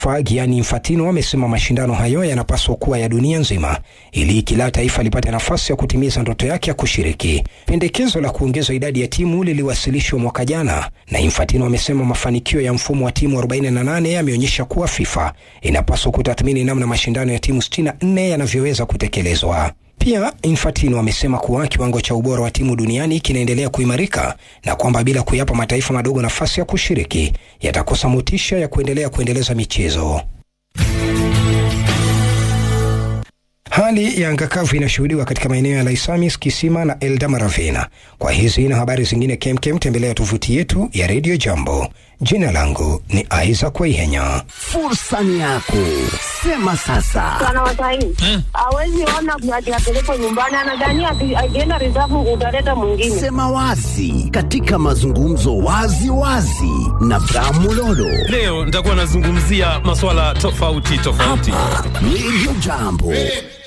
Gianni Infantino amesema mashindano hayo yanapaswa kuwa ya dunia nzima ili kila taifa lipate nafasi ya kutimiza ndoto yake ya kushiriki. Pendekezo la kuongeza idadi ya timu liliwasilishwa mwaka jana, na Infantino amesema mafanikio ya mfumo wa timu 48 yameonyesha kuwa FIFA inapaswa kutathmini namna mashindano ya timu 64 yanavyoweza kutekelezwa. Pia Infantino amesema kuwa kiwango cha ubora wa timu duniani kinaendelea kuimarika na kwamba bila kuyapa mataifa madogo nafasi ya kushiriki yatakosa motisha ya kuendelea kuendeleza michezo. Hali ya anga kavu inashuhudiwa katika maeneo ya Laisamis, Kisima na Eldamaravena. Kwa hizi na habari zingine kemkem, tembelea tovuti yetu ya Radio Jambo. Jina langu ni Isaac Waihenya. Fursa ni yako, sema sasa. Wanawasaini hawezi ona ati apelekwe nyumbani, anadhania ati akienda reserve utaleta mwingine. Sema wazi katika mazungumzo wazi wazi na Bramulolo. Leo nitakuwa nazungumzia masuala tofauti tofauti. Radio Jambo.